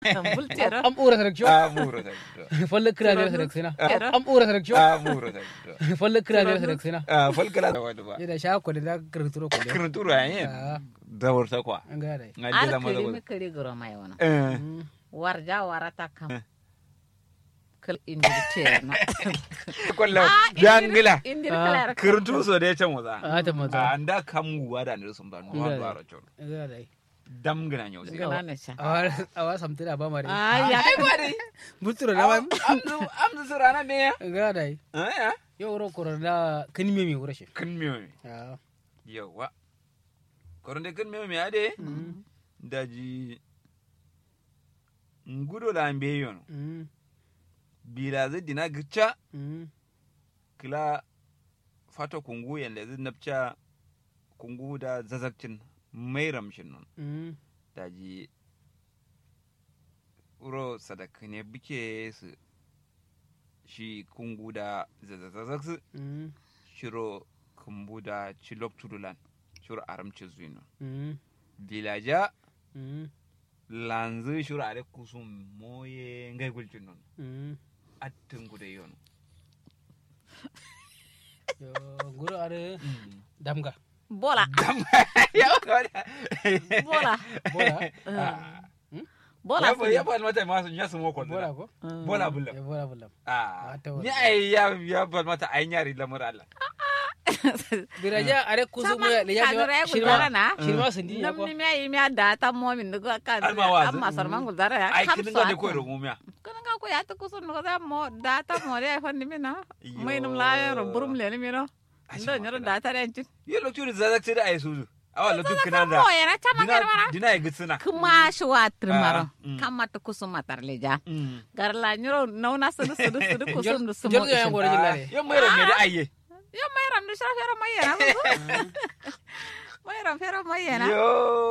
bultero am ura selection a muro ta folle kira ne selection Kero. am ura selection a muro ta folle kira ne selection a falkala da wani ba ida sha ko da kirturo ko da kirin turu yayin da warta kwa an ga dai na ar jela maza kiri mi wani kiri goro mai wono eh warja warata kam kal indir terno kwallo jangila indir kala kirin turu so da ya can waza a ta maza a da kamuwa da ne sun ba no Nga. do aro chon an ga dai dam gina nyau sai gana ne sha awa awa samtira ba mare ay ya ai ba dai bulturo da ba amzu amzu surana me ya an ga dai eh yo ro ko da kan mi mi wura shi kin miyo a yawa koronde kin miyo me ade daji ngudo la mbe yono mm bila zai dina gicha mm kila fata kungu yanda zai napcha kungu da zazakcin mai ramshin non mm daji uro sadaka ne buke su shi kungu da zazazazak su mm shiro kumbu da chilok tudulan shiro aramci zuino mm vilaja mm lanzu shiro are kusum moye ngai gulcin non mm attin gude yono yo guro are damga bola ya wada bola bola bola ya ya ba mata masu ya su moko bola ko bola bulla ya bola bulla ah Mata wada. ni ai ya ya ba mata ai nyari lamar Allah biraja are kusu mo le ya kadura ya shirma gudara na shirma sindi ya nam ko ni mi ayi mi ada ta mo min dugo kan Alma wazi. amma sarman gudara ya ai kam kin so ga ne ko ro mumiya kana ga ko ya ta kusun no da mo da ta mo re fa ni mina Yo. mai num la ya ro burum le ni mina Ashe ndo ma nyoro kana. da ta ren cin ye lokacin da zazak sai da ai suzu awa lokacin kina mo da ya na chama dina gar mara dina ai gitsina kuma shi wa trimaro Ah, mm. kama ta kusum matar le ja Mm. gar la nyoro nauna sudu sudu sudu kusum du sumo jor ya ngore Ah, jilare yo mai ran me da aiye yo mai ram du shara fera mai yana mai ram fera mai yana yo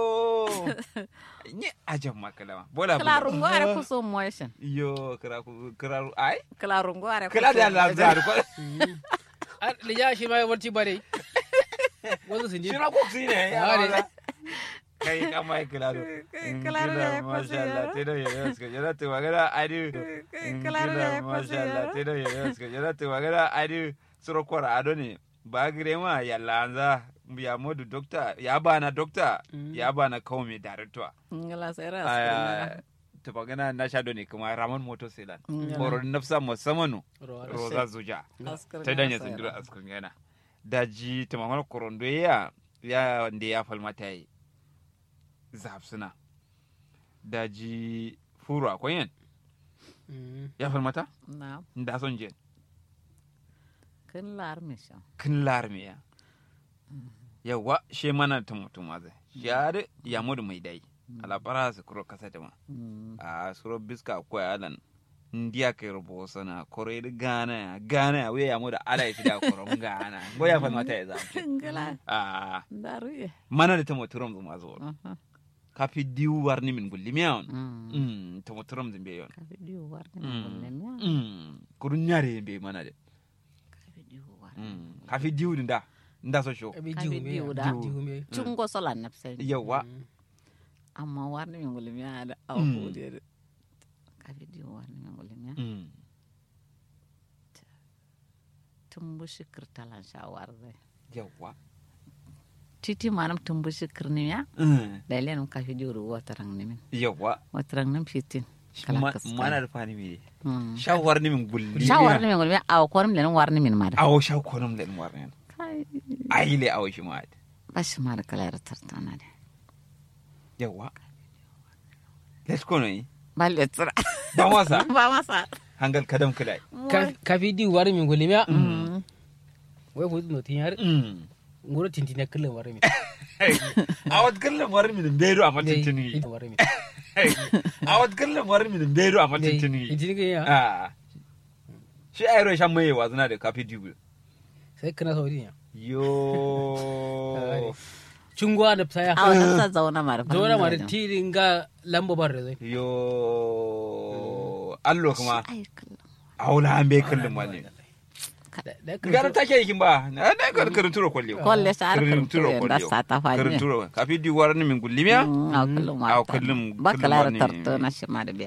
ni ajan makalama bola kala bulla. rungo are kusum motion yo kira ku kira ai kala rungo are kila da lazar ko le ya shi ma warti bare wasu sindi shi na ko ne ya Ah, ne. wala. kai kama ai kila do Claro, Kila, ya, pues, masha Allah ya. tino ya yaska yana ta magana adu claro, Kila, ya, pues, masha Allah ya. tino ya yaska yana ta magana adu suro kwara ado ne ba gire ma ya lanza ya modu dokta ya bana dokta ya bana kawai director ngala sera Aya, ta magana na sha ne kuma ramon moto selan horo nafsa musamman Ro- roza zuja Askar ta ngala danya sera. sindira askun yana daji ta mamar korondo ya ya wanda ya falmata yi zafsuna daji furu akwai yan Mm. ya falmata na da son je kin lar misha kin larme ya yawa she mana ta mutum zai ya da ya mudu mai dai alabara su kuro kasa da ma a suro biska akwai alan ndiya kai rubo sana kore da gana ya gana ya wuya ya mudu ala ya fi da koron gana go ya falmata ya zafi ngala a daru ye mana da ta muturum zuma zuwa kafi diwu warni min gulli miyawan mm mm ta muturum zin be yon ka video war ni Mm. kullem ya mm kurun nyare be mana de ka video war mm kafi diwu din da nda so show abi Ka jiwu bi me jiwu ya, da. jiwu me chungo sola napsen yawa Mm. amma war ni kullem ya da Mm. awu de ka video war ni kullem ya mm tumbu shikir talan shawar zai yawa titi manam tumbu shikir ni ya mm dalen ka video ru watarang ni min yawa watarang nam fitin kala Ma- kaskala. mana da fani mi Mm. sha warni min gulli shawar ni min kullem ya aw korum len war ni min mada awo sha konum len warni kai aile awo shi ma bashi mada kala tartana de yawa let's go ne balle tsira ba wasa ba masa hangal kadam kadai Ka- kafi di wari min gulli miya wai bu no tin yar mm ngoro tintina kullum wari min awat kallan warni min beru amma Dai, tintini ita wari min awat kallan warni min beru amma Dai, tintini tintini ke ya Ah. shi ayro shan mai wazuna da kafi dibu sai kana sauri ya yo chungwa da psaya a wannan sa zauna mara zora mara tirin ga lamba bar da zai yo allo kuma ai kallon aula an bai kallon wani da da gara take yakin ba na na kar karin turo kolli kolle sa har karin turo kurtu da kolli sa ta fani karin turo kafi di waran min gullimiya a kullum a kullum ba kullum kala wani- tarto na shi ma da biya